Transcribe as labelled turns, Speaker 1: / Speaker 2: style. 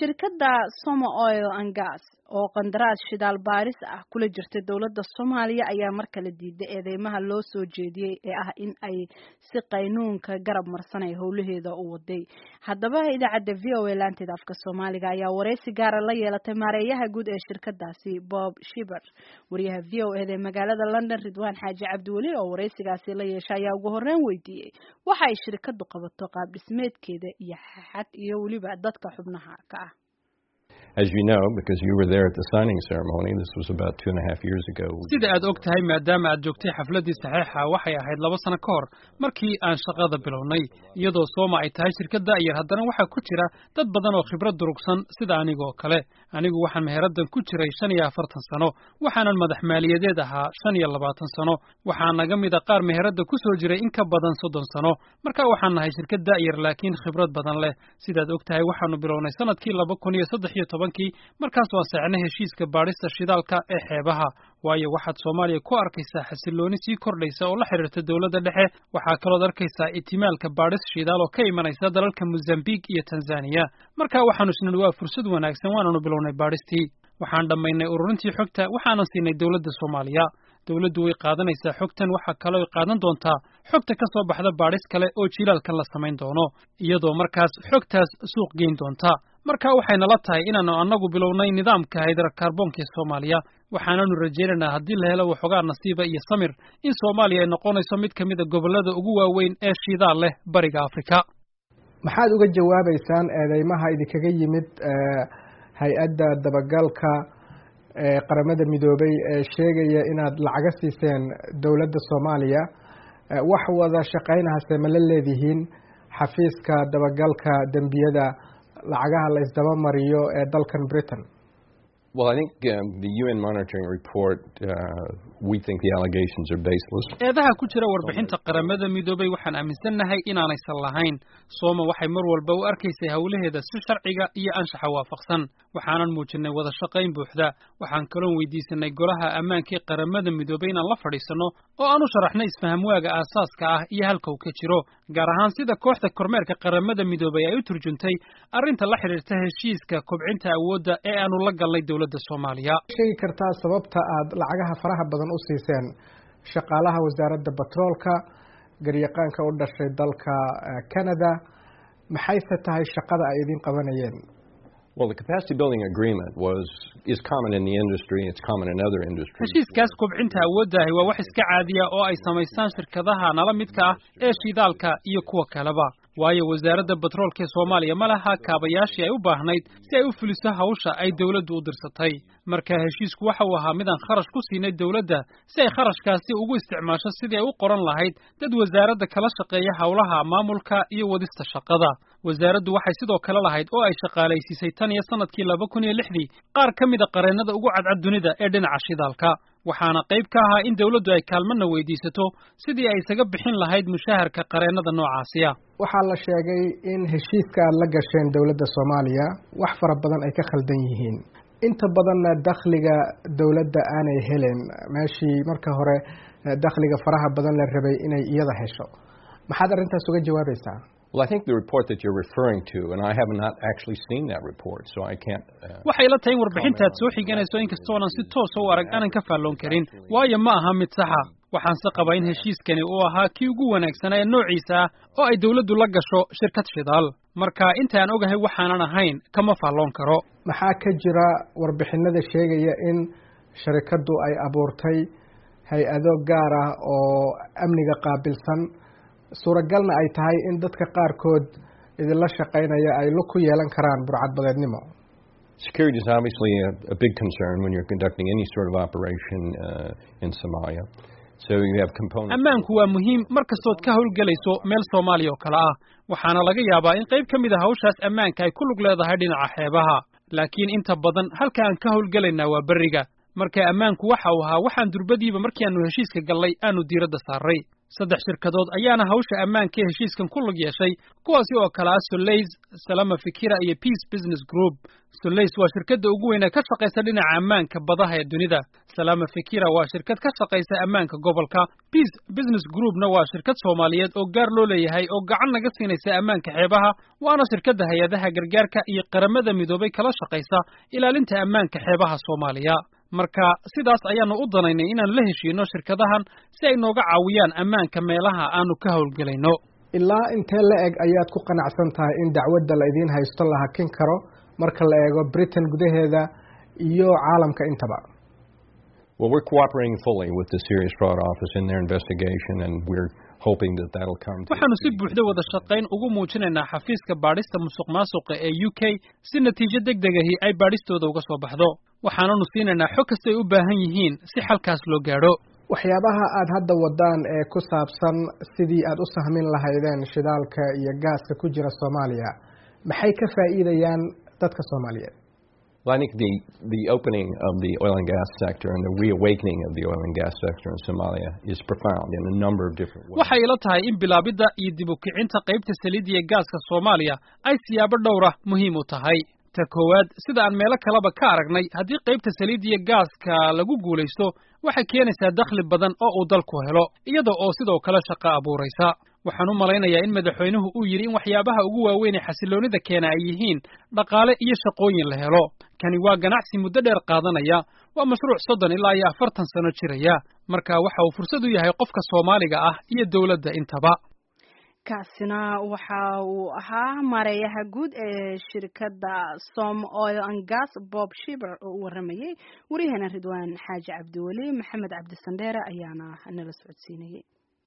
Speaker 1: shirkadda Soma Oil and Gas oo qandaraas shidaal baaris ah kula jirtay dowladda Soomaaliya ayaa mar kale diiday eedeymaha loo soo jeediyey ee ah in ay si qaynuunka garab marsanay howlaheeda u waday haddaba idaacadda v o a laanteeda afka Soomaaliga ayaa wareysi gaara la yeelatay maareeyaha guud ee shirkadaasi Bob Shiber wariyaha v o a ee magaalada London Ridwaan Xaaji Cabdiweli oo wareysigaasi la yeeshay ayaa ugu horreyn weydiiyey waxa ay shirkadu qabato qaab dhismeedkeeda iyo xad iyo weliba dadka xubnaha ka ah
Speaker 2: As you know, because you were there at the signing ceremony, this was about two and a half years ago.
Speaker 3: sida aad og tahay maadaama aad joogtay xafladdii saxiixa waxay ahayd laba sano ka hor markii aan shaqada bilownay iyadoo sooma ay tahay shirkad da'yar haddana waxaa ku jira dad badan oo khibrad durugsan sida anigoo kale anigu waxaan meheraddan ku jiray shan iyo afartan sano waxaanan madax maaliyadeed ahaa shan iyo labaatan sano waxaa naga mid a qaar meheradda ku soo jiray in ka badan soddon sano marka waxaan nahay shirkad da'yar laakiin khibrad badan leh sidaad og tahay waxaanu bilownay sanadkii laba kun iyo saddex iyo tobankii markaas waan saacnay heshiiska baadhista shidaalka ee xeebaha waayo waxaad soomaaliya ku arkaysaa xasillooni sii kordhaysa oo la xidhiirta dowladda dhexe waxaa kalood arkaysaa itimaalka baadhis shidaal oo ka imanaysa dalalka mosambique iyo tanzaniya marka waxaanu isnidhi waa fursad wanaagsan waananu bilownay baadhistii waxaan dhammaynay ururintii xogta waxaanan siinay dowladda soomaaliya dowladdu way qaadanaysaa xogtan waxaa kaloo qaadan doontaa xogta ka soo baxda baadhis kale oo jilaalkan la samayn doono iyadoo markaas xogtaas suuq geyn doonta marka waxay nala tahay inaannu annagu bilownay nidaamka haydarakaarboonka ee soomaaliya waxaananu rajaynaynaa haddii la helo waxoogaa nasiiba iyo samir in soomaaliya ay noqonayso mid ka mida gobollada ugu waaweyn ee shidaal leh bariga afrika
Speaker 4: maxaad uga jawaabaysaan eedeymaha idinkaga yimid hay-adda dabagalka ee qaramada midoobay ee sheegaya inaad lacaga siiseen dowladda soomaaliya wax wada shaqaynahase ma la leedihiin xafiiska dabagalka dembiyada lacagaha la isdaba mariyo ee dalkan britain
Speaker 2: Well, I think um, the UN monitoring report, uh, we think the allegations are baseless.
Speaker 3: eedaha ku jira warbixinta qaramada midoobay waxaan aaminsannahay inaanaysan lahayn sooma waxay mar walba u arkaysay howlaheeda si sharciga iyo anshaxa waafaqsan waxaanan muujinay wada shaqayn buuxda waxaan kaloon weydiisanay golaha ammaanka ee qaramada midoobay inaan la fadhiisanno oo aan u sharaxnay isfahamwaaga aasaaska ah iyo halka uu ka jiro gaar ahaan sida kooxda kormeerka qaramada midoobay ay u turjuntay arrinta la xidhiirta heshiiska kobcinta awoodda ee aanu la galnay dowladda soomaaliya
Speaker 4: sheegi kartaa sababta aad lacagaha faraha badan u siiseen shaqaalaha wasaaradda batroolka garyaqaanka u dhashay dalka canada maxayse tahay shaqada ay idin qabanayeen
Speaker 2: Well, the capacity building agreement was is common in the industry. It's common in other industries.
Speaker 3: heshiiskaas kobcinta awooddahi waa wax iska caadiya oo ay samaystaan shirkadaha nala midka ah ee shidaalka iyo kuwa kaleba waayo wasaaradda batroolka ee soomaaliya ma laha kaabayaashii ay u baahnayd si ay u fuliso hawsha ay dowladdu u dirsatay marka heshiisku waxa uu ahaa midaan kharash ku siinay dowladda si ay kharashkaasi ugu isticmaasho sidii ay u qoran lahayd dad wasaaradda kala shaqeeya howlaha maamulka iyo wadista shaqada wasaaraddu waxay sidoo kale lahayd oo ay shaqaalaysiisay tan iyo sanadkii laba kun iyo lixdii qaar ka mida qareennada ugu cadcad dunida ee dhinaca shidaalka waxaana qayb ka ahaa in dowladdu ay kaalmana weydiisato sidii ay isaga bixin lahayd mushaharka qareennada noocaasiya
Speaker 4: waxaa la sheegay in heshiiska aad la gasheen dowladda soomaaliya wax fara badan ay ka khaldan yihiin inta badanna dakhliga dowladda aanay helen meeshii marka hore dakhliga faraha badan la rabay inay iyada hesho maxaad arrintaas uga jawaabaysaa
Speaker 2: Well, I think the report that you're referring to, and I have not actually seen that report, so I can't. Uh,
Speaker 3: waxay la tahay in warbixintaad soo xiganayso inkastoo aanan si toosa u arag aanan ka faalloon karin waayo ma aha mid saxa waxaanse qabaa in heshiiskani uu ahaa kii ugu wanaagsanaa ee noociisa ah oo ay dowladdu la gasho shirkad shidaal marka intaan ogahay waxaanan ahayn kama faalloon karo
Speaker 4: maxaa ka jira warbixinada sheegaya in sharikaddu ay abuurtay hay-ado gaar ah oo amniga qaabilsan suuragalna ay tahay in dadka qaarkood idinla shaqaynaya ay lug ku yeelan karaan burcadbadeednimo
Speaker 2: security is obviously a, a big concern when you're conducting any sort of operation uh, in Somalia. So you have components.
Speaker 3: ammaanku waa muhiim mar kastood ka howlgelayso meel soomaaliya oo kale ah waxaana laga yaabaa in qayb ka mid a hawshaas ammaanka ay ku lug leedahay dhinaca xeebaha laakiin inta badan halka aan ka howlgelaynaa waa berriga marka ammaanku waxa uu ahaa waxaan durbadiiba markii aanu heshiiska gallay aanu diiradda saarray saddex shirkadood ayaana hawsha ammaanka ee heshiiskan ku lug yeeshay kuwaasi oo kale ah soleys salama fikira iyo peace business group soleys waa shirkadda ugu weyn ee ka shaqaysa dhinaca ammaanka badaha ee dunida salama fikira waa shirkad ka shaqaysa ammaanka gobolka peace business groupna waa shirkad soomaaliyeed oo gaar loo leeyahay oo gacan naga siinaysa ammaanka xeebaha waana shirkadda hay-adaha gargaarka iyo qaramada midoobay kala shaqaysa ilaalinta ammaanka xeebaha soomaaliya marka sidaas ayaanu u danaynay inaan la heshiino shirkadahan si ay nooga caawiyaan ammaanka meelaha aanu ka howlgelayno
Speaker 4: ilaa intee la eg ayaad ku qanacsan tahay in dacwadda la idiin haysto la hakin karo marka la eego britain gudaheeda iyo caalamka intaba
Speaker 2: Well, we're cooperating fully with the Serious Fraud Office in their investigation, and we're hoping that that'll come to
Speaker 3: waxaanu si buuxda wada shaqayn ugu muujinaynaa xafiiska baadhista musuqmaasuqa ee u k si natiijo degdeg ahi ay baadhistooda uga soo baxdo waxaananu siinaynaa xog kastay u baahan yihiin si xalkaas loo gaadho
Speaker 4: waxyaabaha aad hadda wadaan ee ku saabsan sidii aad u sahmin lahaydeen shidaalka iyo gaaska ku jira soomaaliya maxay ka faa'iidayaan dadka soomaaliyeed
Speaker 2: Well, I think the, the opening of the oil and gas sector and the reawakening of the oil and gas sector in Somalia is profound in a number of different ways.
Speaker 3: waxay ila tahay in bilaabidda iyo dib u kicinta qaybta saliidda iyo gaaska soomaaliya ay siyaabo dhowra muhiim u tahay ta koowaad sida aan meelo kaleba ka aragnay haddii qaybta saliidda iyo gaaska lagu guulaysto waxay keenaysaa dakhli badan oo uu dalku helo iyada oo sidoo kale shaqo abuuraysa waxaan u malaynayaa in madaxweynuhu uu yidhi in waxyaabaha ugu waaweyn ee xasiloonnida keena ay yihiin dhaqaale iyo shaqooyin la helo kani waa ganacsi muddo dheer qaadanaya waa mashruuc soddon ilaa iyo afartan sano jiraya marka waxa uu fursad u yahay qofka soomaaliga ah iyo dowladda intaba
Speaker 1: kaasina waxa uu ahaa maareeyaha guud ee shirkadda som oil and gas bob shiber oo u waramayey waryaheena ridwaan xaaji cabdiweli maxamed cabdi sandheere ayaana nala socodsiinayay